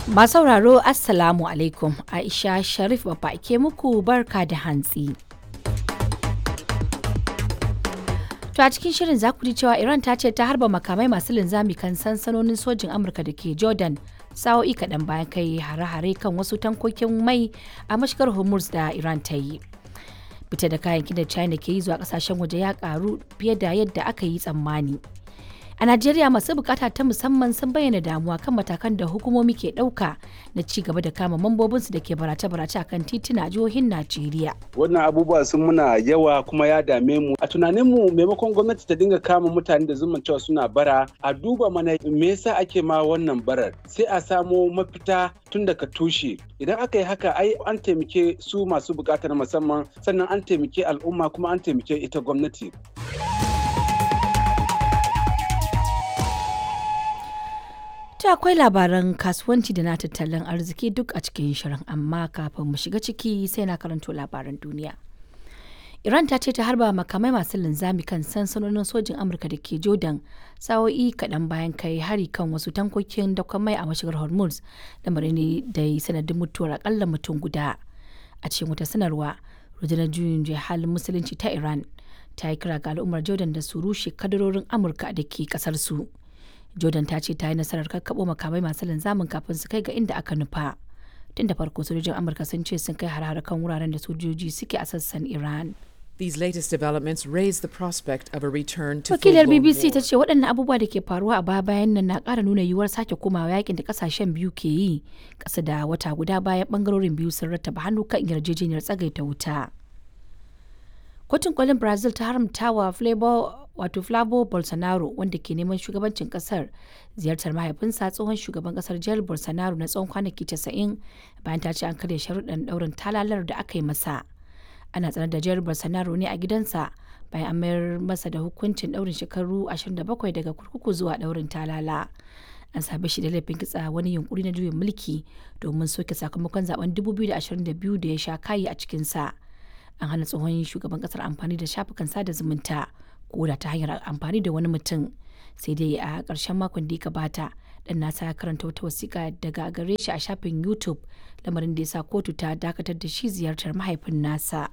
Masu sauraro Assalamu alaikum Aisha Sharif babba ke muku barka da hantsi. To a cikin shirin za ku ji cewa Iran ta ce ta harba makamai masu linzami kan sansanonin sojin Amurka da ke Jordan sa'o'i kaɗan bayan kai hare-hare kan wasu tankokin mai a mashigar Hormuz da Iran ta yi. Fita da kayayyakin da China ke yi zuwa kasashen waje ya karu fiye da yadda aka yi tsammani. A Najeriya masu bukata ta musamman sun bayyana damuwa kan matakan da hukumomi ke ɗauka na ci gaba da kama mambobinsu da ke barace-barace a kan tituna a jihohin Najeriya. Wannan abubuwa sun muna yawa kuma ya dame mu. A tunaninmu maimakon gwamnati ta dinga kama mutane da zuman cewa suna bara, a duba mana me yasa ake ma wannan barar. Sai a samo mafita tun daga tushe. Idan aka yi haka ai an taimake su masu bukatar musamman sannan an taimake al'umma kuma an taimake ita gwamnati. Ta akwai labaran kasuwanci da na tattalin arziki duk a cikin shirin amma kafin mu shiga ciki sai na karanto labaran duniya. Iran ta ce ta harba makamai masu linzami kan sansanonin sojin Amurka da ke Jordan sa'o'i kaɗan bayan kai hari kan wasu tankokin dakon mai a mashigar Hormuz lamarin ne da yi sanadin mutuwar akalla mutum guda. A cikin wata sanarwa, rundunar juyin halin musulunci ta Iran ta yi kira ga al'ummar Jordan da su rushe kadarorin Amurka da ke kasar su. Jordan ta ce ta yi nasarar kakkaɓo makamai masu linzamin kafin su kai ga inda aka nufa. Tun da farko sojojin Amurka sun ce sun kai har kan wuraren da sojoji suke a sassan Iran. These latest developments raise the prospect of a return to Wakilar full-blown BBC war. ta ce waɗannan abubuwa da ke faruwa a baya bayan nan na ƙara nuna yiwuwar sake komawa yakin da ƙasashen biyu ke yi ƙasa da wata guda bayan ɓangarorin biyu sun rattaba hannu kan yarjejeniyar tsagaita wuta. Kotun kolin Brazil ta haramta wa Flavor wato Flavo Bolsonaro wanda ke neman shugabancin kasar ziyartar mahaifinsa tsohon shugaban kasar Jair Bolsonaro na tsawon kwanaki 90 bayan ta ce an karya sharuɗan ɗaurin talalar da aka yi masa. Ana tsanar da Jair Bolsonaro ne a gidansa bayan an mayar masa da hukuncin ɗaurin shekaru 27 daga kurkuku zuwa ɗaurin talala. An same shi da laifin kitsa wani yunkuri na juyin mulki domin soke sakamakon zaben 2022 da ya sha kayi a cikinsa. An hana tsohon shugaban kasar amfani da shafukan sada zumunta ko da ta hanyar amfani da wani mutum sai dai a ƙarshen makon da ya gabata dan nasa ya karanta wata wasiƙa daga gare shi a shafin youtube lamarin da ya sa kotu ta dakatar da shi ziyartar mahaifin nasa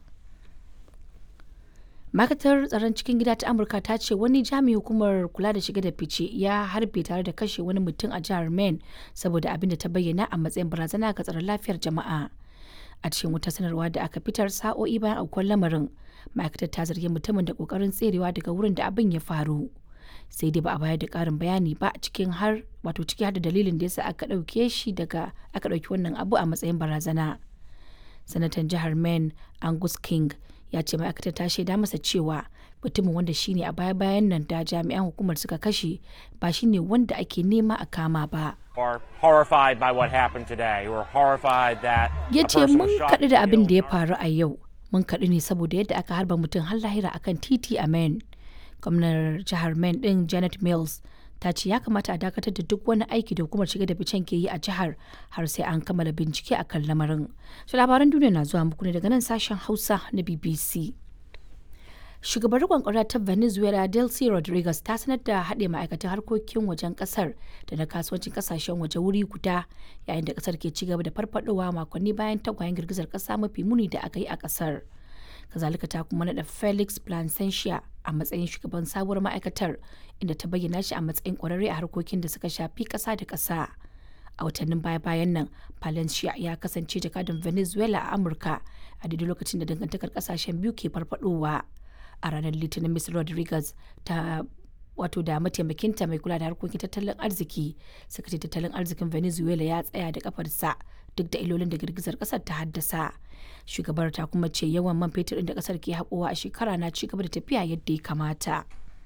ma'aikatar tsaron cikin gida ta amurka ta ce wani jami'in hukumar kula da shiga da fice ya harbe tare da kashe wani mutum a jihar maine saboda abin da ta bayyana a matsayin barazana ga tsaron lafiyar jama'a a cikin wata sanarwa da aka fitar sa'o'i bayan aukuwar lamarin ma'aikatar ta zargi mutumin da kokarin tserewa daga wurin da abin ya faru sai dai ba a bayar da karin bayani ba cikin har wato ciki har da dalilin da yasa aka ɗauke shi daga aka ɗauki wannan abu a matsayin barazana sanatan jihar maine angus king ya ce ma'aikatar ta shaida masa cewa mutumin wanda shine a baya bayan nan da jami'an hukumar suka kashe ba shine wanda ake nema a kama ba are horrified by what happened today. We're horrified that ya a ce person mun was shot kaɗu and da abin da ya killed. faru a yau mun kaɗu ne saboda yadda aka harba mutum har lahira akan titi a maine gwamnar jihar maine ɗin janet mills ta ce ya kamata a dakatar da duk wani aiki da hukumar shiga da ficen ke yi a jihar har sai an kammala bincike akan lamarin shi labaran duniya na zuwa muku ne daga nan sashen hausa na bbc shugabar riƙon ƙwarya ta venezuela delcy rodriguez ta sanar da haɗe ma'aikatan harkokin wajen ƙasar da na kasuwancin ƙasashen waje wuri guda yayin da ƙasar ke cigaba da farfadowa makonni bayan tagwayen girgizar ƙasa mafi muni da aka yi a ƙasar kazalika ta kuma naɗa felix placentia a matsayin shugaban sabuwar ma'aikatar inda ta bayyana shi a matsayin ƙwararre a harkokin da suka shafi ƙasa da ƙasa a watannin baya-bayan nan palencia ya kasance jakadan venezuela a amurka a daidai lokacin da dangantakar ƙasashen biyu ke farfadowa a ranar litinin miss rodriguez ta wato da mataimakinta mai kula da harkokin tattalin arziki suka ce tattalin arzikin venezuela ya tsaya da kafarsa duk da ilolin da girgizar kasar ta haddasa shugabar ta kuma ce yawan man fetur da kasar ke haƙowa a shekara na ci gaba da tafiya yadda ya kamata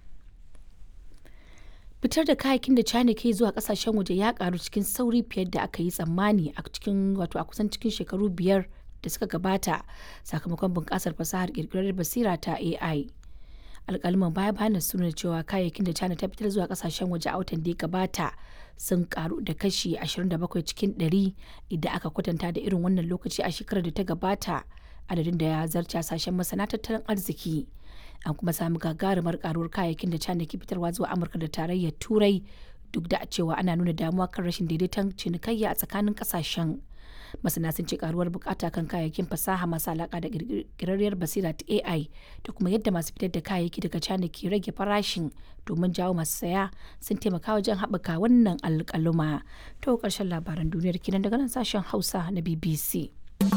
fitar da kayakin da china ke zuwa kasashen waje ya karu cikin sauri fiye da aka yi tsammani a cikin wato a kusan cikin shekaru biyar da suka gabata sakamakon bunƙasar fasahar ƙirƙirar basira ta ai alƙalman baya bayan sun nuna cewa kayayyakin da china ta fitar zuwa kasashen waje a watan da ya gabata sun karu da kashi 27 cikin 100 idan aka kwatanta da irin wannan lokaci a shekarar da ta gabata adadin da ya zarce hasashen masana tattalin arziki an kuma sami gagarumar karuwar kayayyakin da china ke fitarwa zuwa amurka da tarayyar turai duk da cewa ana nuna damuwa kan rashin daidaiton cinikayya a tsakanin kasashen masana sun ce karuwar bukata kan kayayyakin fasaha masu alaka da kirkirarriyar basira ta ai da kuma yadda masu fitar da kayayyaki daga china ke rage farashin domin jawo masu saya sun taimaka wajen haɓaka wannan alƙaluma to ƙarshen labaran duniyar kinan daga nan sashen hausa na bbc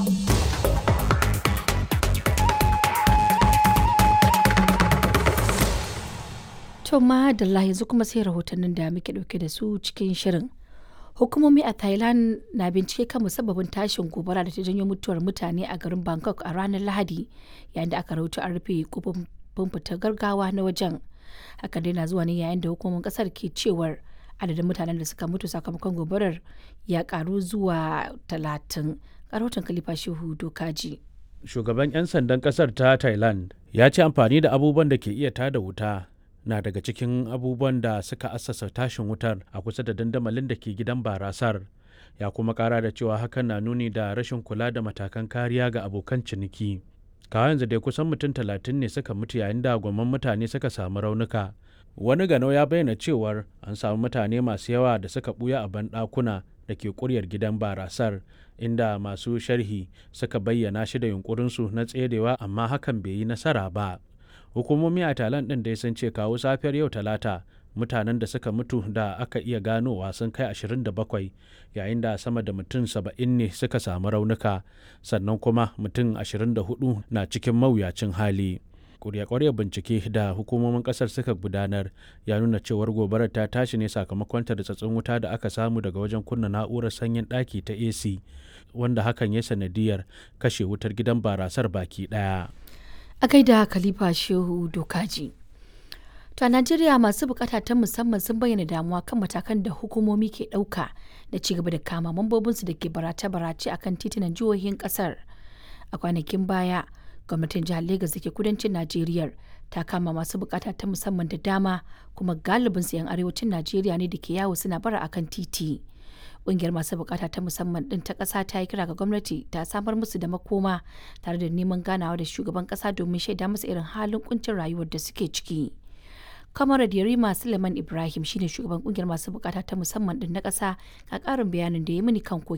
To madalla yanzu kuma sai rahotannin da muke dauke da su cikin shirin. Hukumomi a Thailand na bincike kan musabbabin tashin gobara da ta janyo mutuwar mutane a garin Bangkok a ranar Lahadi yayin da aka rahoto an rufe kofofin fitar gargawa na wajen. Hakan dai na zuwa ne yayin da hukumomin kasar ke cewar adadin mutanen da suka mutu sakamakon gobarar ya karu zuwa talatin. Karotin Kalifa Shehu Dokaji. Shugaban 'yan sandan kasar ta Thailand ya ce amfani da abubuwan da ke iya tada wuta na daga cikin abubuwan da suka assasa tashin wutar a kusa da dandamalin da ke gidan barasar ya kuma kara da cewa hakan na nuni da rashin kula da matakan kariya ga abokan ciniki kawo yanzu dai kusan mutum talatin ne suka mutu yayin da gwamman mutane suka samu raunuka wani gano ya bayyana cewar an samu mutane masu yawa da suka buya a banɗakuna da ke kuryar gidan barasar inda masu sharhi suka bayyana shi da yunkurinsu na tserewa amma hakan bai yi nasara ba hukumomi a talan ɗin dai sun ce kawo safiyar yau talata mutanen da suka mutu da aka iya ganowa sun kai 27 yayin da sama da mutum 70 ne suka samu raunuka sannan kuma mutum 24 na cikin mawuyacin hali kurya-kurya bincike da hukumomin kasar suka gudanar ya nuna cewar gobarar ta tashi ne sakamakon tartsatsin wuta da aka samu daga wajen kunna na'urar sanyin ɗaki ta ac wanda hakan ya sanadiyar kashe wutar gidan barasar baki ɗaya. a gaida khalifa shehu dokaji to a najeriya masu bukata ta musamman sun bayyana damuwa kan matakan da hukumomi ke ɗauka da ci gaba da kama mambobinsu da ke barace-barace a kan titunan jihohin ƙasar a kwanakin baya gwamnatin jihar Legas da ke kudancin najeriya ta kama masu bukata ta musamman da dama kuma galibin su 'yan arewacin najeriya ne da ke yawo suna bara akan titi ƙungiyar masu bukata ta musamman ɗin ta ƙasa ta yi kira ga gwamnati ta samar musu da makoma tare da neman ganawa da shugaban ƙasa domin shaida musu irin halin kuncin rayuwar da suke ciki. kamar Yarima Suleiman Ibrahim shine shugaban kungiyar masu bukata ta musamman din na ƙasa ga ƙarin bayanin da ya mini kan